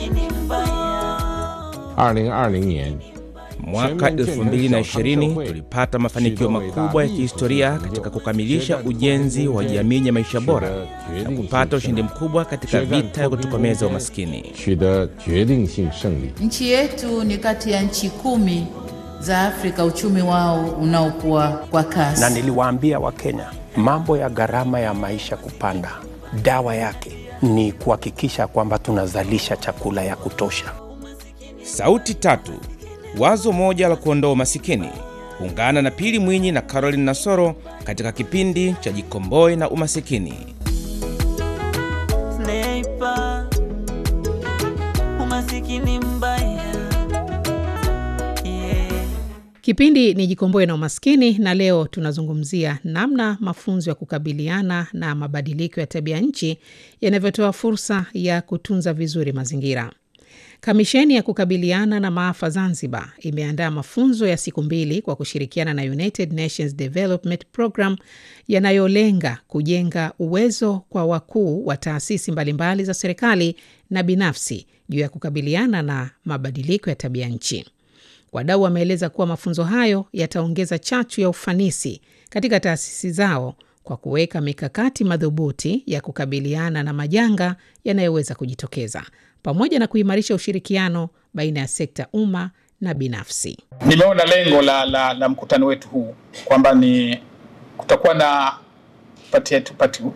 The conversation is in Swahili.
二零二零年 Mwaka 2020 tulipata mafanikio makubwa ya kihistoria katika kukamilisha ujenzi wa jamii ya maisha bora na kupata ushindi mkubwa katika vita ya kutokomeza umaskini. 取得决定性胜利。 Nchi yetu ni kati ya nchi kumi za Afrika uchumi wao unaokuwa kwa kasi. na niliwaambia Wakenya mambo ya gharama ya maisha kupanda, dawa yake ni kuhakikisha kwamba tunazalisha chakula ya kutosha. Sauti tatu, wazo moja la kuondoa umasikini. Ungana na Pili Mwinyi na Caroline Nasoro katika kipindi cha Jikomboe na Umasikini. Sniper, umasikini mbaya yeah. Kipindi ni Jikomboe na Umaskini, na leo tunazungumzia namna mafunzo ya kukabiliana na mabadiliko ya tabia nchi yanavyotoa fursa ya kutunza vizuri mazingira. Kamisheni ya kukabiliana na maafa Zanzibar imeandaa mafunzo ya siku mbili kwa kushirikiana na United Nations Development Program yanayolenga kujenga uwezo kwa wakuu wa taasisi mbalimbali za serikali na binafsi juu ya kukabiliana na mabadiliko ya tabia nchi. Wadau wameeleza kuwa mafunzo hayo yataongeza chachu ya ufanisi katika taasisi zao kwa kuweka mikakati madhubuti ya kukabiliana na majanga yanayoweza kujitokeza pamoja na kuimarisha ushirikiano baina ya sekta umma na binafsi. Nimeona lengo la, la, la mkutano wetu huu kwamba ni kutakuwa na pati, pati,